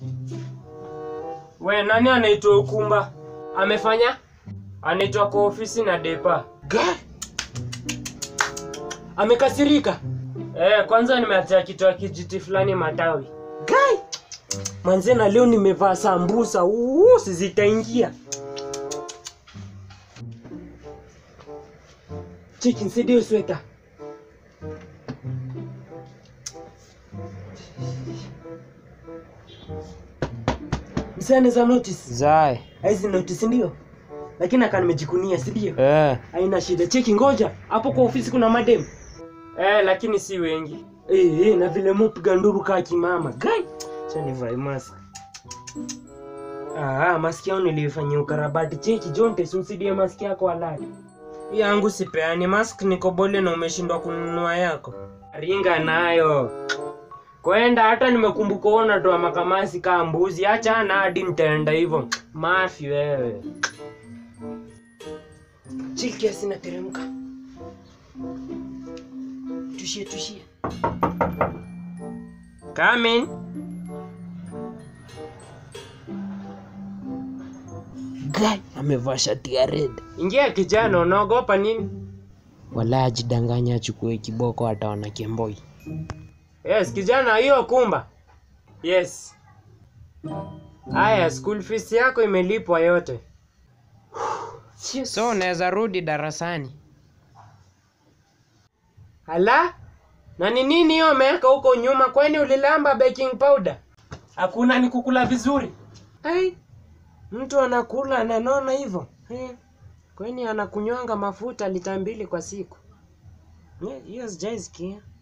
We, nani anaitwa Ukumba? Amefanya? Anaitwa kwa ofisi na depa. Guy, Amekasirika. Eh, kwanza nimeacha kitu ya kijiti fulani matawi. guy. Manze na leo nimevaa sambusa. Uu, zitaingia. Cheki nisaidie hiyo sweta. Msane za notice. Zae. Hizi notice ndio. Lakini aka nimejikunia, si ndio? Eh. Haina shida. Cheki ngoja. Hapo kwa ofisi kuna madem. Eh, lakini si wengi. Eh, eh, na vile mupiga nduru kaa kimama. Gai. Acha nivae mask. Ah, maski yangu nilifanyia ukarabati. Cheki Jonte, usidie maski yako halali. Yangu sipeani mask niko bole na umeshindwa kununua yako. Ringa nayo. Kwenda hata nimekumbuka ona toa makamasi kaa mbuzi. Acha na hadi nitaenda hivyo. Mafi wewe. Chiki kiasi nateremka. Tushie tushie. Come in. Guy, amevaa shati ya red. Ingia kijana, unaogopa nini? Wala ajidanganya achukue kiboko ataona kemboi. Yes, kijana, hiyo kumba. Yes. Haya, school fees yako imelipwa yote. So unaweza rudi darasani. Hala? Na ni nini hiyo umeweka huko nyuma? Kwani ulilamba baking powder? Hakuna ni kukula vizuri. Ai, mtu anakula ananona hivyo. Eh, Kwani anakunywanga mafuta lita mbili kwa siku? Eh, Hiyo sijaisikia.